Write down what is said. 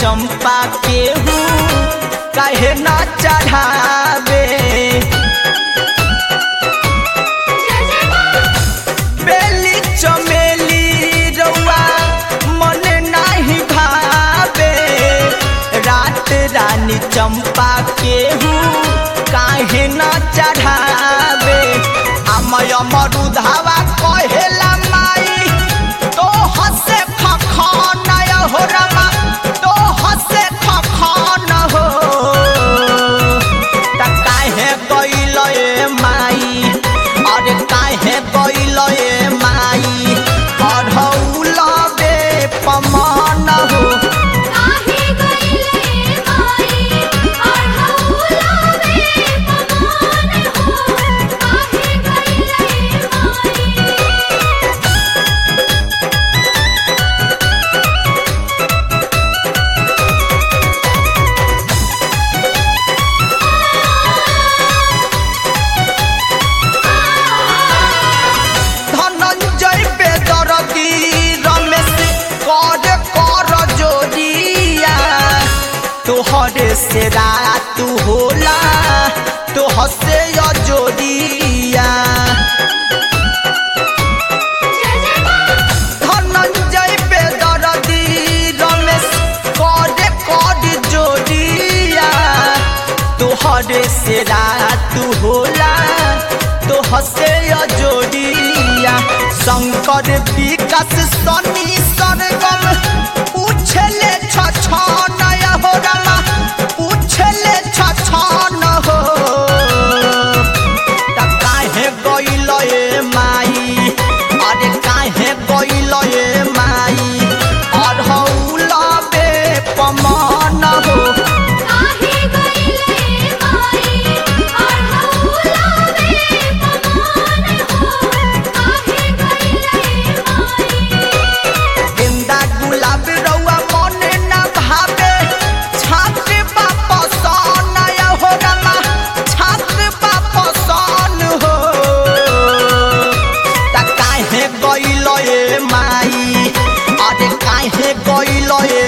चंपा केहू काहे ना चढ़ावे बेली चमेली रउआ मन नाही भावे रात रानी चंपा केहू काहे न चढ़ावे अमय मरुधावा कहेला माई तो हसे खखन हो रमा तो हसे खखन हो त काहे गइल ए माई अरे काहे गइल ए माई अढ़ौल बे पमान हो काहे गइले माई अढ़ौला बे पमान हो काहे गइले माई ধনঞ্জয় বেদরদি রমেশ কর কর জোরিয়া তোহরে से रात होला तो हसे जोरिया ধনঞ্জয় বেদরদি রমেশ করে কর জোরিয়া তোহরে से रात होला तो हसे जोड़िया शंकर विकास सनी सरगम पूछले छछन हो रमा पूछले छछन हो त काहे गइल ए माई अरे काहे गइल ए माई अढ़ौल बे पमान हो काहे गइले माई अढ़ौला बे पमान हो काहे गइले माई गेंदा गुलाब रउआ मन न भावे छात्र वापस नय हो रमा छात्र वापस हो त काहे गइल ए माई अरे काहे गइल ए